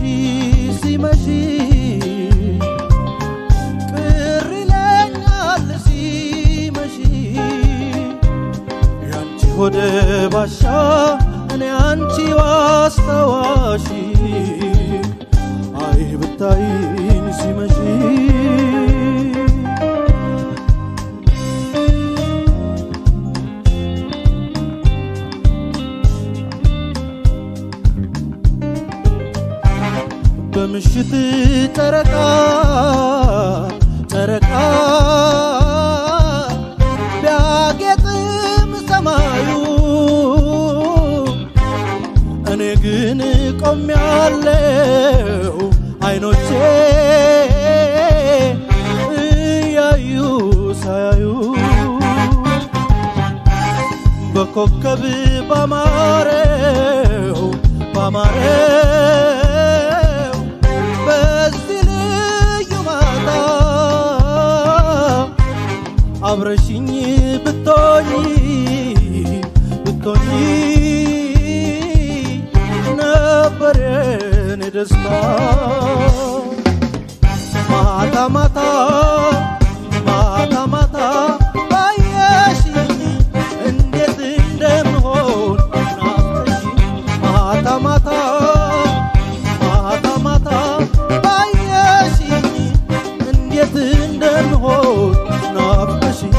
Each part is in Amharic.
ሲመሽ ቅር ይለኛል ሲመሽ ያንቺ ሆደ ባሻ እኔ አንቺ ዋስታዋሽ አይ ብታይኝ ሲመሽ በምሽት ጨረቃ ጨረቃ ቢያጌጥም ሰማዩ እኔ ግን ቆሜያለሁ አይኖቼ እያዩ ሳያዩ በኮከብ ባማረው ባማረው በዚህ ልዩ ማታ አብረሽኝ ብቶኝ ብቶኝ ነበር የኔ ደስታ ማታ ማታ ማታ ማታ ባየሽኝ እንዴት እንደምሆን ናፍቀሽኝ ማታ ማታ ማታ ማታ ባየሽኝ እንዴት እንደምሆን ናፍቀሽኝ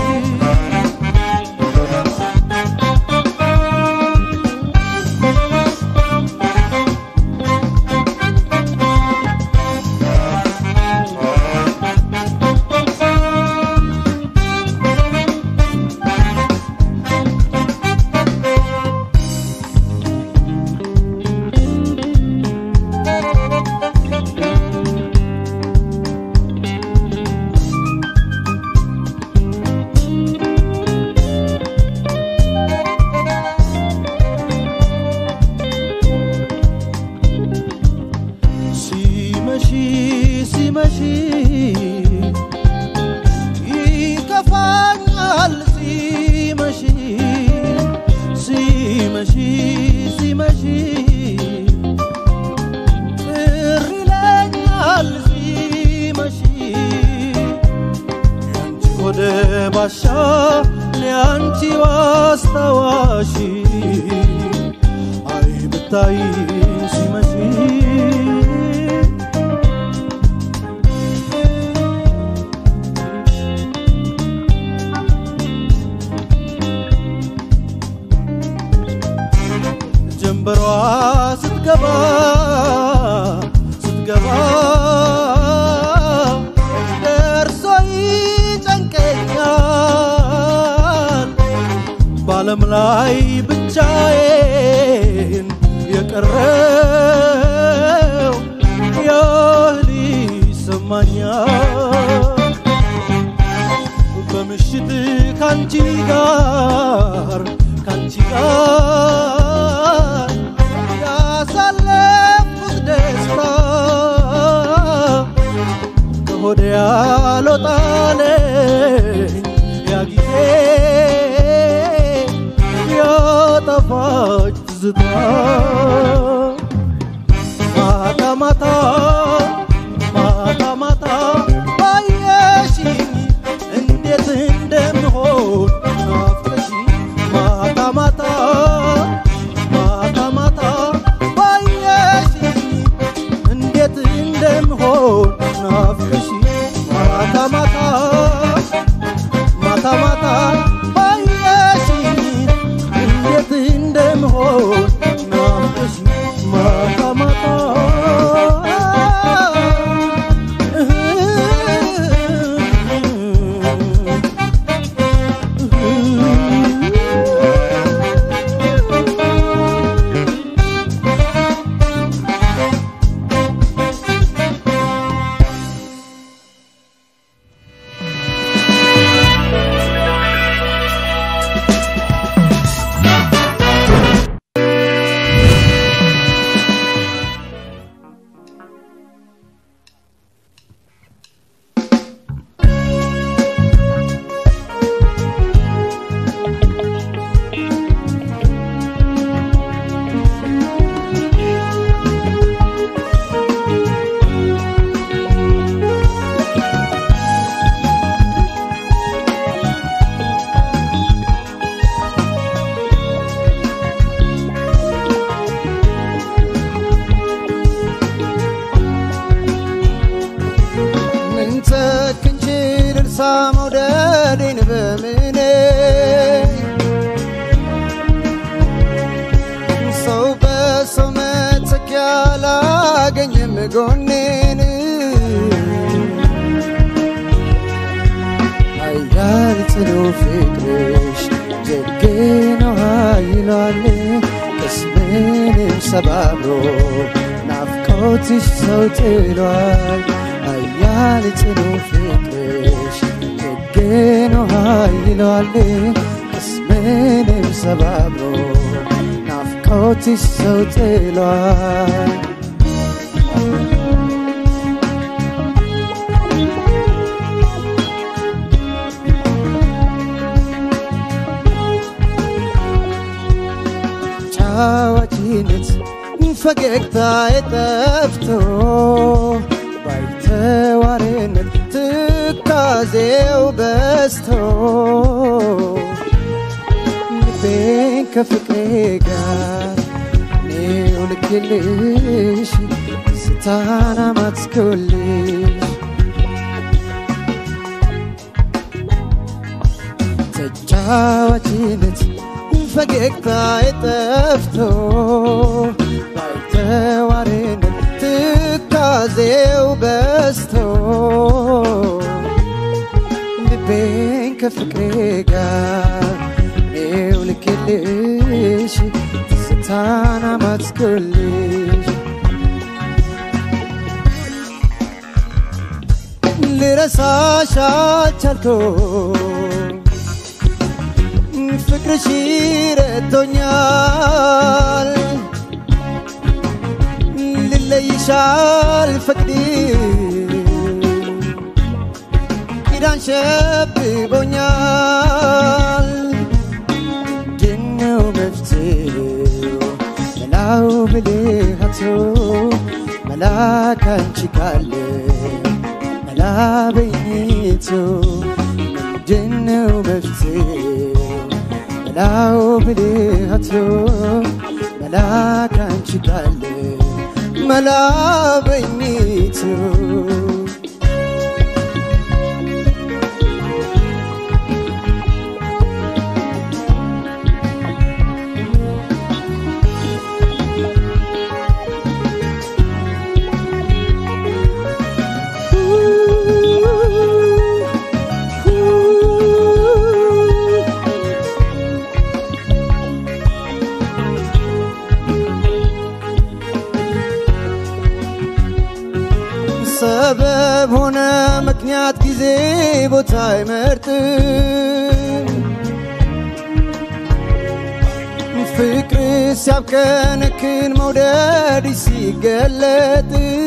ሲመሽ ሲመሽ ይከፋኛል ሲመሽ ሲመሽ ሲመሽ ቅር ይለኛል ሲመሽ ያንቺ ወደ ባሻ ለአንቺ ዋስታዋሽ አይ ብታይ ሲመሽ ጀንበሯ ስትገባ ስትገባ ደርሶ ይጨንቀኛል በዓለም ላይ ብቻዬን የቀረው ያህል ይሰማኛል በምሽት ካንቺ ጋር ካንቺ ጋር ያሳለፍኩት ደስታ ከሆዴ ያልወጣለኝ ያ ጊዜ ያጠፋች ትዝታ ማታ ማታ ማታ ማታ ባየሽኝ እንዴት እንደምሆን ናፍቀሽኝ ማታ ማታ ማታ ማታ ባየሽኝ እንዴት እንደምሆን ናፍቀሽኝ ማታ ማታ ማታ ማታ ባየሽኝ እንዴት እንደምሆን ናፍቀሽኝ ማታ ማታ አላገኝም ጎኔን ኃያል ጽኑ ፍቅርሽ ደግ ነው ኃይሏል ቅስምንም ሰባብሮ ናፍቆትሽ ሰው ጥሏል ኃያል ጽኑ ፍቅርሽ ደግ ነው ኃይሏል ቅስምንም ሰባብሮ ናፍቆትሽ ሰው ጥሏል ጫዋችነት ፈገግታ የጠፍቶ ባይተዋርነት ትካዜው በስቶ ልቤን ከፍቅሬ ጋር እኔው ልክልሽ ስታና ማትስኩልሽ ተጫዋችነት ፈገግታ የጠፍቶ ባይተዋርነት ትካዜው በስቶ ልቤን ከፍቅሬ ጋር እኔው ልክልሽ ትዝታን አማትኩልሽ ልረሳሽ አልቻልኩም ፍቅርሽ ረቶኛል ልለይሽ አልፈቅድም ኪዳን ሸብቦኛል ድነው መፍትሄው መላው ብልሃቱ መላ ካንቺ ካለ መላ በኝቱ ምንድነው መፍትሄው መላው ብልሃቱ መላ ካንቺ ካለ መላ በኝቱ ሰበብ ሆነ ምክንያት ጊዜ ቦታ አይመርጥም ፍቅር ሲያብከነክን መውደድ ሲገለጥ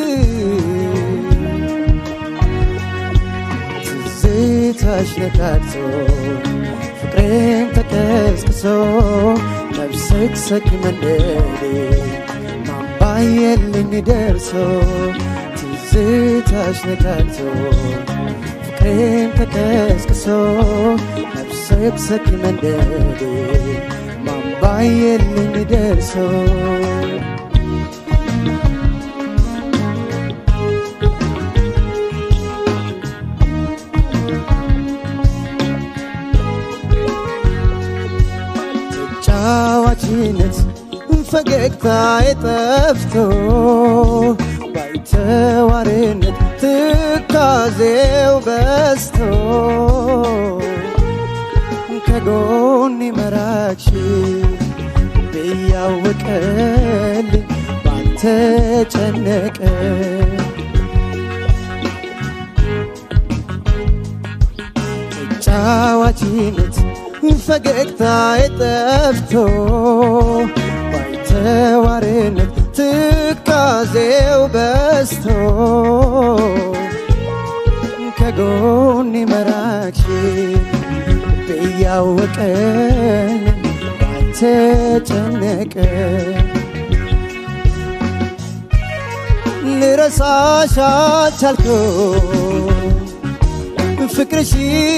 ትዝታሽ ነካክቶ ፍቅሬም ተቀስቅሶ መብሰክሰክ መንደዴ ማባየልኝ ደርሶ ትዝታሽ ነካክቶ ፍቅሬም ተቀስቅሶ መብሰክሰክ መንደዴ ማባየልኝ ደርሶ ጫዋችነት ፈገግታ የጠፍቶ ባይተዋርነት ትካዜው በስቶ ከጎን መራች ብያወቀልኝ ባንተ ጨነቀ ጫዋችነት ፈገግታ የጠፍቶ ባይተዋርነት ትካዜው በስቶ ከጎን መራች ብያወቀን ባንተ ጨነቀ ልረሳሽ አልቻልኩም ፍቅርሽ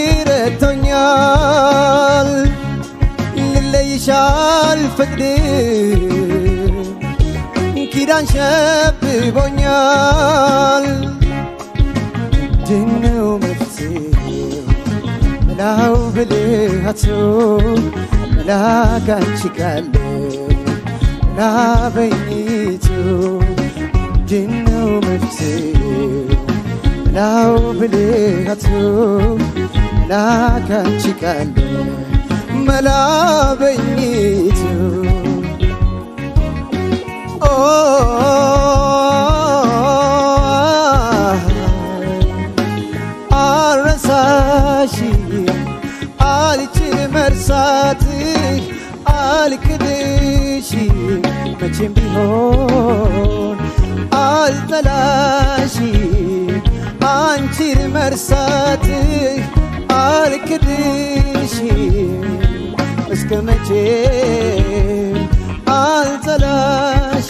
ረድቶኛል ልለይሽ አልፈቅድም ኪዳን ሸብቦኛል ድነው መፍትሄው መላው ብልሃቱ መላ ካንቺ ካለ መላ በኝቱ ምንድነው መፍትሄው መላው ብልሃቱ መላ ካንቺ ቃል መላ በኝቱ ኦ አረሳሽ አልችል መርሳትህ አልክድሽ መቼም ቢሆን አልጠላሽ አንቺን መርሳትህ አልክድሽ እስከ መቼ አልጠላሽ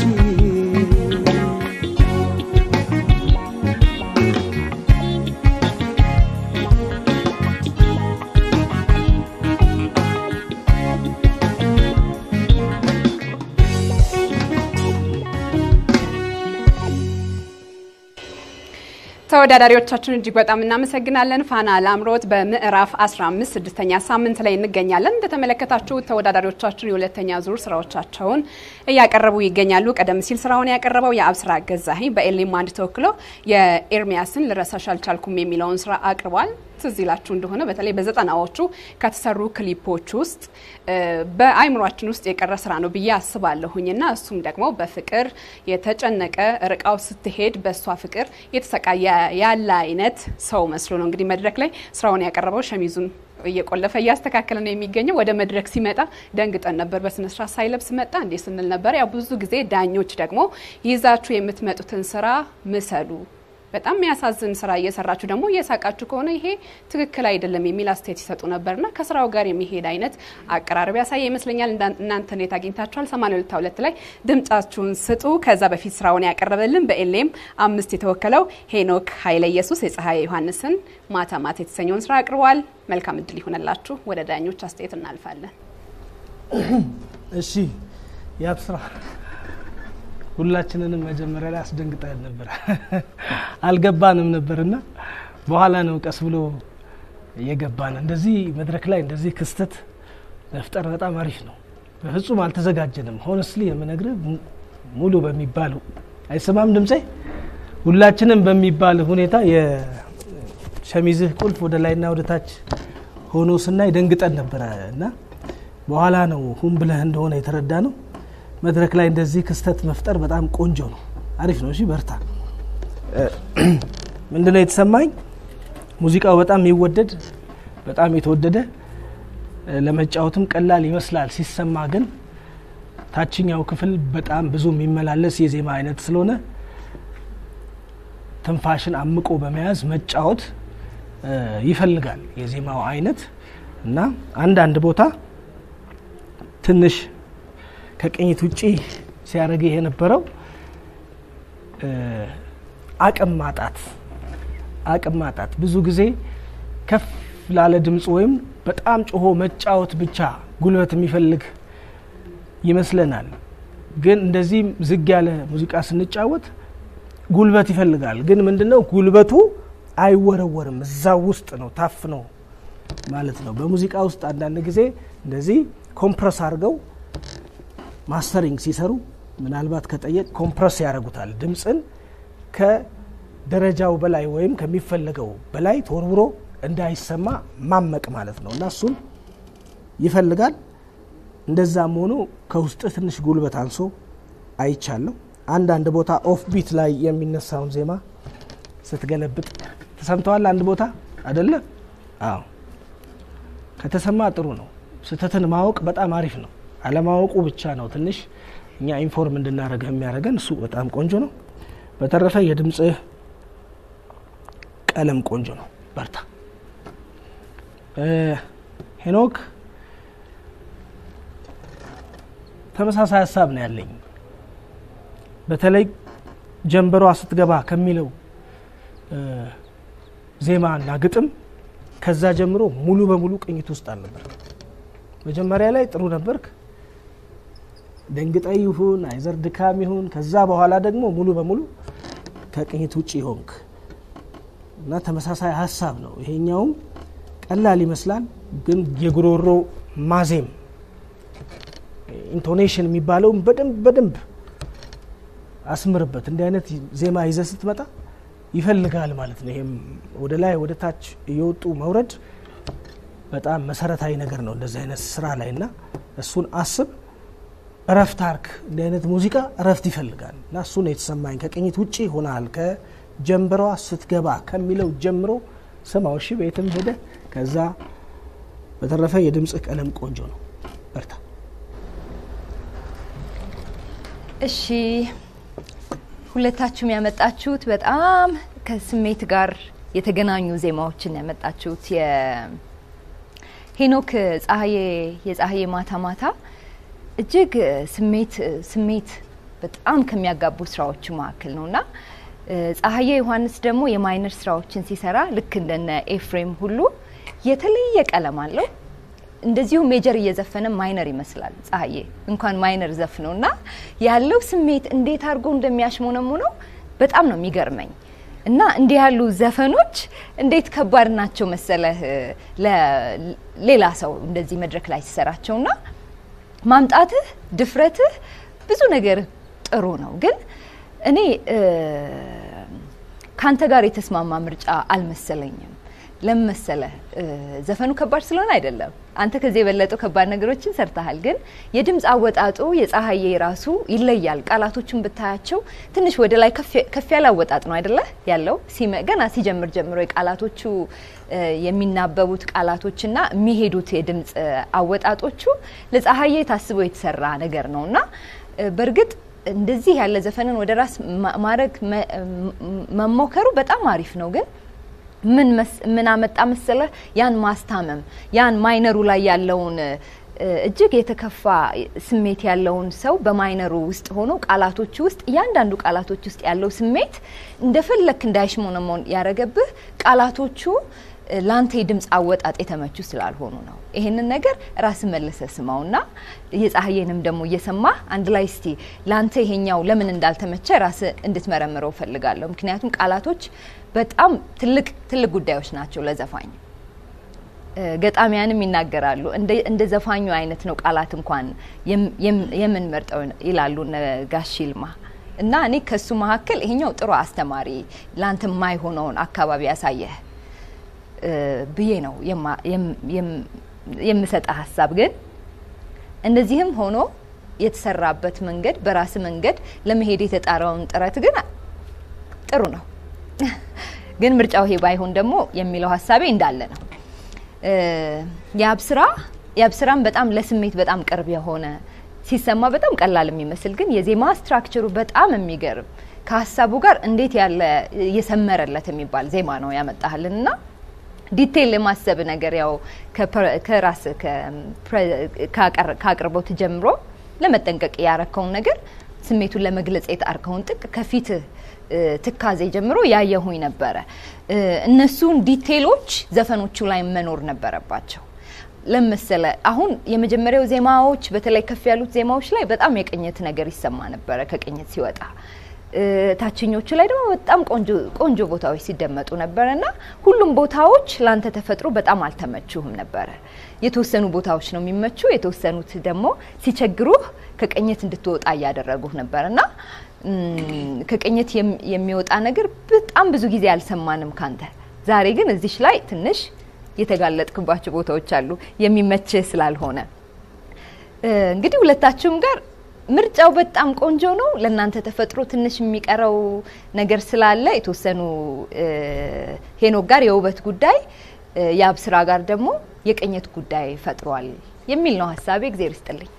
ተወዳዳሪዎቻችን እጅግ በጣም እናመሰግናለን። ፋና ላምሮት በምዕራፍ 15 ስድስተኛ ሳምንት ላይ እንገኛለን። እንደተመለከታችሁት ተወዳዳሪዎቻችን የሁለተኛ ዙር ስራዎቻቸውን እያቀረቡ ይገኛሉ። ቀደም ሲል ስራውን ያቀረበው የአብስራ ገዛኸኝ በኤሌም አንድ ተወክሎ የኤርሚያስን ልረሳሽ አልቻልኩም የሚለውን ስራ አቅርቧል። ትዝ ይላችሁ እንደሆነ በተለይ በዘጠናዎቹ ከተሰሩ ክሊፖች ውስጥ በአይምሯችን ውስጥ የቀረ ስራ ነው ብዬ አስባለሁኝ እና እሱም ደግሞ በፍቅር የተጨነቀ ርቃው ስትሄድ በእሷ ፍቅር የተሰቃየ ያለ አይነት ሰው መስሎ ነው እንግዲህ መድረክ ላይ ስራውን ያቀረበው ሸሚዙን እየቆለፈ እያስተካከለ ነው የሚገኘው። ወደ መድረክ ሲመጣ ደንግጠን ነበር። በስነስርዓት ሳይለብስ መጣ እንዴ ስንል ነበር። ያው ብዙ ጊዜ ዳኞች ደግሞ ይዛችሁ የምትመጡትን ስራ ምሰሉ በጣም የሚያሳዝን ስራ እየሰራችሁ ደግሞ እየሳቃችሁ ከሆነ ይሄ ትክክል አይደለም የሚል አስተያየት ይሰጡ ነበርና ከስራው ጋር የሚሄድ አይነት አቀራረብ ያሳየ ይመስለኛል። እናንተ እንዴት አግኝታችኋል? 82 ላይ ድምጻችሁን ስጡ። ከዛ በፊት ስራውን ያቀረበልን በኤሌም አምስት የተወከለው ሄኖክ ኃይለ ኢየሱስ የፀሐይ ዮሐንስን ማታ ማታ የተሰኘውን ስራ አቅርቧል። መልካም እድል ይሆነላችሁ። ወደ ዳኞች አስተያየት እናልፋለን። እሺ የአብስራ ሁላችንንም መጀመሪያ ላይ አስደንግጠን ነበር፣ አልገባንም ነበርና በኋላ ነው ቀስ ብሎ የገባን። እንደዚህ መድረክ ላይ እንደዚህ ክስተት መፍጠር በጣም አሪፍ ነው። በፍጹም አልተዘጋጀንም። ሆነስሊ የምነግርህ ሙሉ በሚባል አይሰማም ድምፄ። ሁላችንም በሚባል ሁኔታ የሸሚዝህ ቁልፍ ወደ ላይና ወደ ታች ሆኖ ስናይ ደንግጠን ነበረ እና በኋላ ነው ሁን ብለህ እንደሆነ የተረዳ ነው። መድረክ ላይ እንደዚህ ክስተት መፍጠር በጣም ቆንጆ ነው፣ አሪፍ ነው። እሺ በርታ። ምንድነው የተሰማኝ? ሙዚቃው በጣም የሚወደድ በጣም የተወደደ ለመጫወትም ቀላል ይመስላል ሲሰማ፣ ግን ታችኛው ክፍል በጣም ብዙ የሚመላለስ የዜማ አይነት ስለሆነ ትንፋሽን አምቆ በመያዝ መጫወት ይፈልጋል የዜማው አይነት እና አንዳንድ ቦታ ትንሽ ከቅኝት ውጪ ሲያደርግ የነበረው አቅም ማጣት አቅም ማጣት ብዙ ጊዜ ከፍ ላለ ድምፅ ወይም በጣም ጮሆ መጫወት ብቻ ጉልበት የሚፈልግ ይመስለናል። ግን እንደዚህ ዝግ ያለ ሙዚቃ ስንጫወት ጉልበት ይፈልጋል። ግን ምንድነው ጉልበቱ አይወረወርም፣ እዛው ውስጥ ነው ታፍ ነው ማለት ነው። በሙዚቃ ውስጥ አንዳንድ ጊዜ እንደዚህ ኮምፕረስ አድርገው ማስተሪንግ ሲሰሩ ምናልባት ከጠየቅ ኮምፕረስ ያደርጉታል። ድምፅን ከደረጃው በላይ ወይም ከሚፈለገው በላይ ተወርውሮ እንዳይሰማ ማመቅ ማለት ነው እና እሱን ይፈልጋል። እንደዛም ሆኖ ከውስጥ ትንሽ ጉልበት አንሶ አይቻለሁ። አንዳንድ ቦታ ኦፍ ቢት ላይ የሚነሳውን ዜማ ስትገለብጥ ተሰምተዋል። አንድ ቦታ አደለ? አዎ፣ ከተሰማ ጥሩ ነው። ስህተትን ማወቅ በጣም አሪፍ ነው። አለማወቁ ብቻ ነው ትንሽ እኛ ኢንፎርም እንድናደረገ የሚያደርገን። እሱ በጣም ቆንጆ ነው። በተረፈ የድምፅህ ቀለም ቆንጆ ነው። በርታ ሄኖክ። ተመሳሳይ ሀሳብ ነው ያለኝ። በተለይ ጀንበሯ ስትገባ ከሚለው ዜማ እና ግጥም ከዛ ጀምሮ ሙሉ በሙሉ ቅኝት ውስጥ አልነበር። መጀመሪያ ላይ ጥሩ ነበርክ፣ ደንግጠ ይሁን አይዘር ድካም ይሁን ከዛ በኋላ ደግሞ ሙሉ በሙሉ ከቅኝት ውጭ ሆንክ እና ተመሳሳይ ሀሳብ ነው። ይሄኛውም ቀላል ይመስላል፣ ግን የጉሮሮ ማዜም ኢንቶኔሽን የሚባለውም በደንብ በደንብ አስምርበት። እንዲህ አይነት ዜማ ይዘህ ስትመጣ ይፈልጋል ማለት ነው። ይሄም ወደ ላይ ወደ ታች እየወጡ መውረድ በጣም መሰረታዊ ነገር ነው እንደዚህ አይነት ስራ ላይ እና እሱን አስብ፣ እረፍት አርክ። እንዲህ አይነት ሙዚቃ እረፍት ይፈልጋል እና እሱ ነው የተሰማኝ። ከቅኝት ውጪ ሆናል ከጀንበሯ ስትገባ ከሚለው ጀምሮ ስማው። እሺ ቤትም ሄደ ከዛ በተረፈ የድምፅህ ቀለም ቆንጆ ነው። በርታ። እሺ ሁለታችሁም ያመጣችሁት በጣም ከስሜት ጋር የተገናኙ ዜማዎችን ያመጣችሁት የሄኖክ ፀሐዬ የፀሐዬ ማታ ማታ እጅግ ስሜት ስሜት በጣም ከሚያጋቡ ስራዎቹ መካከል ነው እና ፀሐዬ ዮሐንስ ደግሞ የማይነር ስራዎችን ሲሰራ ልክ እንደነ ኤፍሬም ሁሉ የተለየ ቀለም አለው። እንደዚሁ ሜጀር እየዘፈነ ማይነር ይመስላል ፀሐዬ እንኳን ማይነር ዘፍነው እና ያለው ስሜት እንዴት አድርጎ እንደሚያሽሞነሙ ነው በጣም ነው የሚገርመኝ። እና እንዲህ ያሉ ዘፈኖች እንዴት ከባድ ናቸው መሰለህ ለሌላ ሰው እንደዚህ መድረክ ላይ ሲሰራቸውና ማምጣትህ ድፍረትህ ብዙ ነገር ጥሩ ነው። ግን እኔ ከአንተ ጋር የተስማማ ምርጫ አልመሰለኝም። ለምን መሰለህ? ዘፈኑ ከባድ ስለሆነ አይደለም። አንተ ከዚህ የበለጡ ከባድ ነገሮችን ሰርተሃል። ግን የድምፅ አወጣጡ የፀሐዬ ራሱ ይለያል። ቃላቶቹን ብታያቸው ትንሽ ወደ ላይ ከፍ ያለ አወጣጥ ነው አይደለ ያለው። ገና ሲጀምር ጀምሮ የቃላቶቹ የሚናበቡት ቃላቶችና የሚሄዱት የድምፅ አወጣጦቹ ለፀሐዬ ታስቦ የተሰራ ነገር ነው እና በእርግጥ እንደዚህ ያለ ዘፈንን ወደ ራስ ማድረግ መሞከሩ በጣም አሪፍ ነው ግን ምን አመጣ መሰለህ? ያን ማስታመም ያን ማይነሩ ላይ ያለውን እጅግ የተከፋ ስሜት ያለውን ሰው በማይነሩ ውስጥ ሆኖ ቃላቶቹ ውስጥ እያንዳንዱ ቃላቶች ውስጥ ያለው ስሜት እንደፈለክ እንዳይሽሞነሞን ያረገብህ ቃላቶቹ ለአንተ የድምፅ አወጣጥ የተመቹ ስላልሆኑ ነው። ይሄንን ነገር ራስ መለሰ ስማውና የፀሐዬንም ደግሞ እየሰማ አንድ ላይ እስቲ ለአንተ ይሄኛው ለምን እንዳልተመቸ ራስ እንድትመረምረው ፈልጋለሁ። ምክንያቱም ቃላቶች በጣም ትልቅ ትልቅ ጉዳዮች ናቸው ለዘፋኝ። ገጣሚያንም ይናገራሉ እንደ ዘፋኙ አይነት ነው ቃላት እንኳን የምንመርጠው ይላሉ ጋሽ ይልማ እና እኔ ከሱ መካከል ይሄኛው ጥሩ አስተማሪ ለአንተ የማይሆነውን አካባቢ ያሳየህ ብዬ ነው የምሰጠ ሀሳብ። ግን እንደዚህም ሆኖ የተሰራበት መንገድ በራስ መንገድ ለመሄድ የተጣረውን ጥረት ግን ጥሩ ነው። ግን ምርጫው ይሄ ባይሆን ደግሞ የሚለው ሀሳቤ እንዳለ ነው። የአብስራ የአብስራም በጣም ለስሜት በጣም ቅርብ የሆነ ሲሰማ በጣም ቀላል የሚመስል ግን የዜማ ስትራክቸሩ በጣም የሚገርም ከሀሳቡ ጋር እንዴት ያለ የሰመረለት የሚባል ዜማ ነው ያመጣህልን እና ዲቴይል የማሰብ ነገር ያው ከራስ ከአቅርቦት ጀምሮ ለመጠንቀቅ ያረከውን ነገር ስሜቱን ለመግለጽ የጣርከውን ጥቅ ከፊት ትካዜ ጀምሮ ያየሁኝ ነበረ። እነሱን ዲቴይሎች ዘፈኖቹ ላይ መኖር ነበረባቸው። ለመሰለ አሁን የመጀመሪያው ዜማዎች በተለይ ከፍ ያሉት ዜማዎች ላይ በጣም የቅኝት ነገር ይሰማ ነበረ ከቅኝት ሲወጣ ታችኞቹ ላይ ደግሞ በጣም ቆንጆ ቦታዎች ሲደመጡ ነበረ እና ሁሉም ቦታዎች ለአንተ ተፈጥሮ በጣም አልተመቹህም ነበረ። የተወሰኑ ቦታዎች ነው የሚመቹ፣ የተወሰኑት ደግሞ ሲቸግሩህ ከቅኝት እንድትወጣ እያደረጉህ ነበር እና ከቅኝት የሚወጣ ነገር በጣም ብዙ ጊዜ አልሰማንም ካንተ። ዛሬ ግን እዚሽ ላይ ትንሽ የተጋለጥክባቸው ቦታዎች አሉ የሚመችህ ስላልሆነ እንግዲህ ሁለታችሁም ጋር ምርጫው በጣም ቆንጆ ነው። ለእናንተ ተፈጥሮ ትንሽ የሚቀረው ነገር ስላለ የተወሰኑ ሄኖክ ጋር የውበት ጉዳይ፣ የአብስራ ጋር ደግሞ የቅኝት ጉዳይ ፈጥሯል የሚል ነው ሀሳቤ። እግዜር ይስጥልኝ።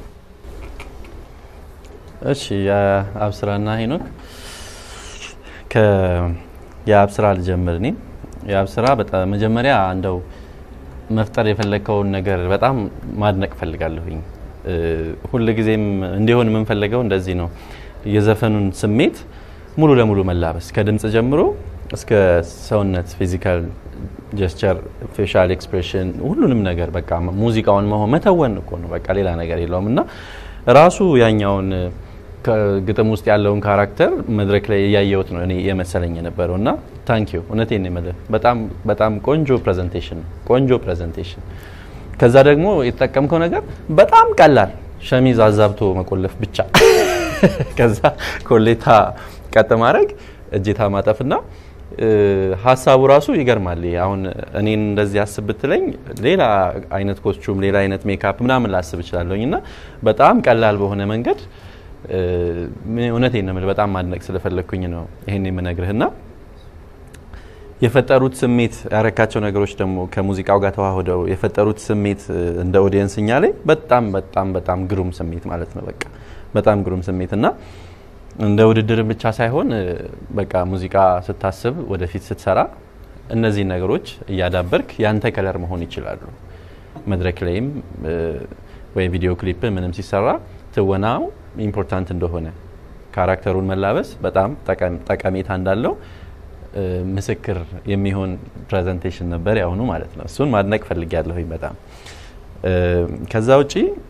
እሺ የአብስራና ሄኖክ የአብስራ ልጀምር። እኔ የአብስራ በጣም መጀመሪያ እንደው መፍጠር የፈለግከውን ነገር በጣም ማድነቅ ፈልጋለሁኝ። ሁል ጊዜም እንዲሆን የምንፈልገው እንደዚህ ነው። የዘፈኑን ስሜት ሙሉ ለሙሉ መላበስ ከድምጽ ጀምሮ እስከ ሰውነት ፊዚካል ጀስቸር፣ ፌሻል ኤክስፕሬሽን ሁሉንም ነገር በቃ ሙዚቃውን መሆን መተወን እኮ ነው። በቃ ሌላ ነገር የለውም እና ራሱ ያኛውን ግጥም ውስጥ ያለውን ካራክተር መድረክ ላይ እያየሁት ነው እኔ የመሰለኝ የነበረው እና ታንክ ዩ እውነቴን ነው የምልህ። በጣም በጣም ቆንጆ ፕሬዘንቴሽን ቆንጆ ፕሬዘንቴሽን። ከዛ ደግሞ የተጠቀምከው ነገር በጣም ቀላል ሸሚዝ አዛብቶ መቆለፍ ብቻ ከዛ ኮሌታ ቀጥ ማድረግ እጀታ ማጠፍና እ፣ ሀሳቡ ራሱ ይገርማል። ይሄ አሁን እኔን እንደዚህ አስብ ብትለኝ ሌላ አይነት ኮስቹም፣ ሌላ አይነት ሜካፕ ምናምን ላስብ እችላለሁኝ እና በጣም ቀላል በሆነ መንገድ እ፣ እውነቴን ነው የምልህ በጣም ማድነቅ ስለፈለግኩኝ ነው ይሄን የምነግርህና የፈጠሩት ስሜት ያረካቸው ነገሮች ደግሞ ከሙዚቃው ጋር ተዋህደው የፈጠሩት ስሜት እ፣ እንደ ኦዲየንስ እኛ ላይ በጣም በጣም በጣም ግሩም ስሜት ማለት ነው። በቃ በጣም ግሩም ስሜት እና እንደ ውድድርም ብቻ ሳይሆን እ፣ በቃ ሙዚቃ ስታስብ ወደፊት ስትሰራ እነዚህን ነገሮች እያዳበርክ ያንተ ከለር መሆን ይችላሉ። መድረክ ላይም እ፣ ወይ ቪዲዮ ክሊፕ ምንም ሲሰራ ትወናው ኢምፖርታንት እንደሆነ ካራክተሩን መላበስ በጣም ጠቀም- ጠቀሜታ እንዳለው እ፣ ምስክር የሚሆን ፕሬዘንቴሽን ነበር ያሁኑ ማለት ነው። እሱን ማድነቅ ፈልጊያለሁኝ በጣም እ፣ ከዛ ውጪ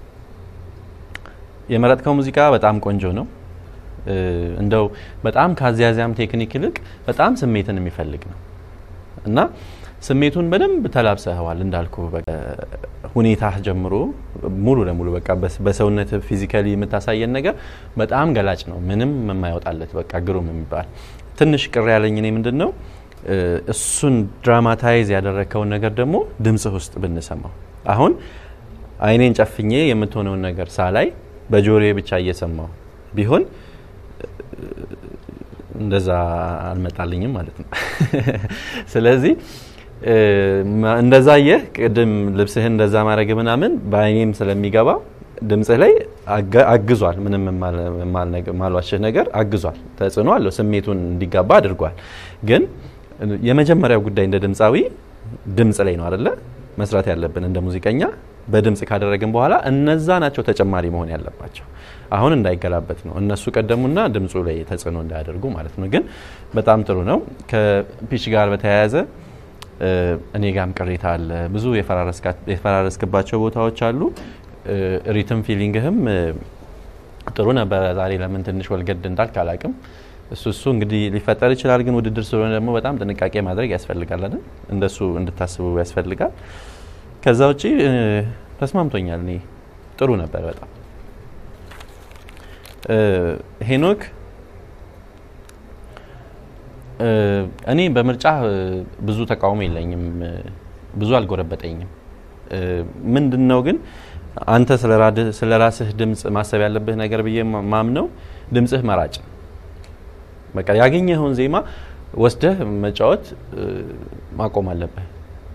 የመረጥከው ሙዚቃ በጣም ቆንጆ ነው። እ፣ እንደው በጣም ከአዚያዚያም ቴክኒክ ይልቅ በጣም ስሜትን የሚፈልግ ነው እና ስሜቱን በደንብ ተላብሰኸዋል እንዳልኩ ሁኔታ ጀምሮ ሙሉ ለሙሉ በቃ በስ- በሰውነት ፊዚካሊ የምታሳየን ነገር በጣም ገላጭ ነው። ምንም የማይወጣለት በቃ ግሩም የሚባል ትንሽ ቅር ያለኝ እኔ ምንድን ነው እ፣ እሱን ድራማታይዝ ያደረግከውን ነገር ደግሞ ድምጽህ ውስጥ ብንሰማው አሁን አይኔን ጨፍኜ የምትሆነውን ነገር ሳላይ በጆሮዬ ብቻ እየሰማው ቢሆን እንደዛ አልመጣልኝም ማለት ነው። ስለዚህ እ፣ ማ- እንደዛ የህ ቅድም ልብስህን እንደዛ ማድረግ ምናምን በአይኔም ስለሚገባ ድምጽህ ላይ አገ- አግዟል። ምንም የማል- የማልነግ- የማልዋሽህ ነገር አግዟል፣ ተጽዕኖ አለው፣ ስሜቱን እንዲጋባ አድርጓል። ግን የመጀመሪያው ጉዳይ እንደ ድምፃዊ ድምጽ ላይ ነው አደለ መስራት ያለብን እንደ ሙዚቀኛ በድምጽ ካደረግን በኋላ እነዛ ናቸው ተጨማሪ መሆን ያለባቸው። አሁን እንዳይገላበት ነው እነሱ ቀደሙና ድምፁ ላይ ተጽዕኖ እንዳያደርጉ ማለት ነው። ግን በጣም ጥሩ ነው። ከፒች ጋር በተያያዘ እ፣ እኔ ጋም ቅሬታ አለ። ብዙ የፈራረስካ- የፈራረስክባቸው ቦታዎች አሉ። እ፣ ሪትም ፊሊንግህም እ፣ ጥሩ ነበረ። ዛሬ ለምን ትንሽ ወልገድ እንዳልክ አላቅም። እሱ እሱ እንግዲህ ሊፈጠር ይችላል። ግን ውድድር ስለሆነ ደግሞ በጣም ጥንቃቄ ማድረግ ያስፈልጋል አይደል? እንደሱ እንድታስቡ ያስፈልጋል። ከዛ ውጪ እ፣ ተስማምቶኛል። እኔ ጥሩ ነበር በጣም እ፣ ሄኖክ እ፣ እኔ በምርጫ እ፣ ብዙ ተቃውሞ የለኝም፣ እ፣ ብዙ አልጎረበጠኝም። እ፣ ምንድን ነው ግን አንተ ስለ ራስህ ድምፅ ማሰብ ያለብህ ነገር ብዬ ማ- ማምነው ድምፅህ መራጭ በቃ ያገኘኸውን ዜማ ወስደህ መጫወት እ፣ ማቆም አለብህ።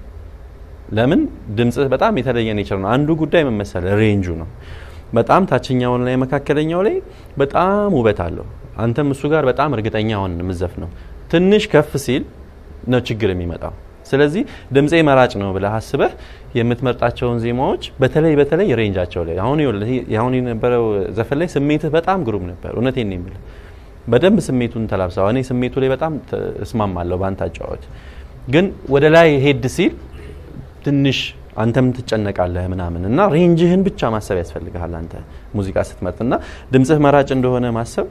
ለምን ድምፅህ በጣም የተለየ ኔቸር ነው። አንዱ ጉዳይ ምን መሰለህ ሬንጁ ነው። በጣም ታችኛውን ላይ መካከለኛው ላይ በጣም ውበት አለው። አንተም እሱ ጋር በጣም እርግጠኛ ሆን የምዘፍ ነው። ትንሽ ከፍ ሲል ነው ችግር የሚመጣው። ስለዚህ ድምፄ መራጭ ነው ብለህ አስበህ የምትመርጣቸውን ዜማዎች በተለይ በተለይ ሬንጃቸው ላይ አሁን ይኸውልህ ይሄ አሁን የነበረው ዘፈን ላይ ስሜትህ በጣም ግሩም ነበር። እውነቴን ነው የምልህ በደንብ ስሜቱን ተላብሰው እኔ ስሜቱ ላይ በጣም ተ- እስማማለሁ በአንተ አጫወት። ግን ወደ ላይ ሄድ ሲል ትንሽ አንተም ትጨነቃለህ ምናምን እና ሬንጅህን ብቻ ማሰብ ያስፈልግሃል አንተ ሙዚቃ ስትመርጥ እና ድምፅህ መራጭ እንደሆነ ማሰብ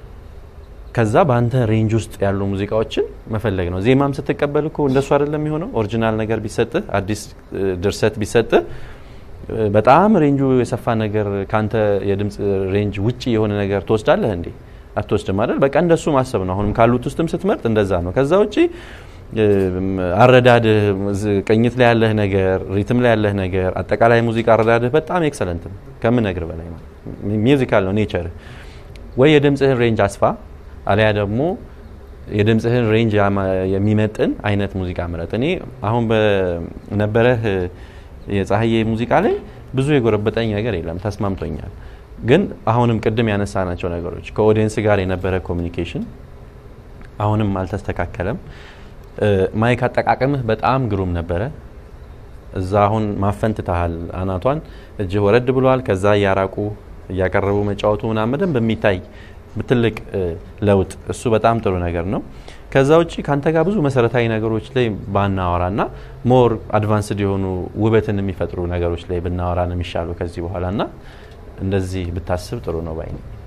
ከዛ በአንተ ሬንጅ ውስጥ ያሉ ሙዚቃዎችን መፈለግ ነው። ዜማም ስትቀበል እኮ እንደሱ አይደለም የሚሆነው። ኦሪጂናል ነገር ቢሰጥህ አዲስ እ፣ ድርሰት ቢሰጥህ እ፣ በጣም ሬንጁ የሰፋ ነገር ካንተ የድምፅ ሬንጅ ውጪ የሆነ ነገር ትወስዳለህ እንዴ? አትወስድም አይደል? በቃ እንደሱ ማሰብ ነው። አሁንም ካሉት ውስጥም ስትመርጥ እንደዛ ነው። ከዛ ውጪ እ፣ አረዳድህ ዝ- ቅኝት ላይ ያለህ ነገር፣ ሪትም ላይ ያለህ ነገር፣ አጠቃላይ ሙዚቃ አረዳድህ በጣም ኤክሰለንት ነው ከምነግር በላይ ነው። ሚውዚካል ነው ኔቸርህ። ወይ የድምፅህን ሬንጅ አስፋ አሊያ ደግሞ የድምፅህን ሬንጅ ያማ- የሚመጥን አይነት ሙዚቃ ምረጥ። እኔ አሁን በነበረህ የፀሐዬ ሙዚቃ ላይ ብዙ የጎረበጠኝ ነገር የለም፣ ተስማምቶኛል። ግን አሁንም ቅድም ያነሳናቸው ነገሮች ከኦዲየንስ ጋር የነበረ ኮሚኒኬሽን አሁንም አልተስተካከለም። እ፣ ማይክ አጠቃቀምህ በጣም ግሩም ነበረ። እዛ አሁን ማፈን ትተሃል። አናቷን እጅህ ወረድ ብሏል። ከዛ እያራቁ እያቀረቡ መጫወቱ ምናምን በደንብ የሚታይ ትልቅ እ፣ ለውጥ እሱ በጣም ጥሩ ነገር ነው። ከዛ ውጭ ከአንተ ጋር ብዙ መሰረታዊ ነገሮች ላይ ባናወራ ና ሞር አድቫንስድ የሆኑ ውበትን የሚፈጥሩ ነገሮች ላይ ብናወራ ነው የሚሻሉ ከዚህ በኋላ ና እንደዚህ ብታስብ ጥሩ ነው ባይ ነኝ።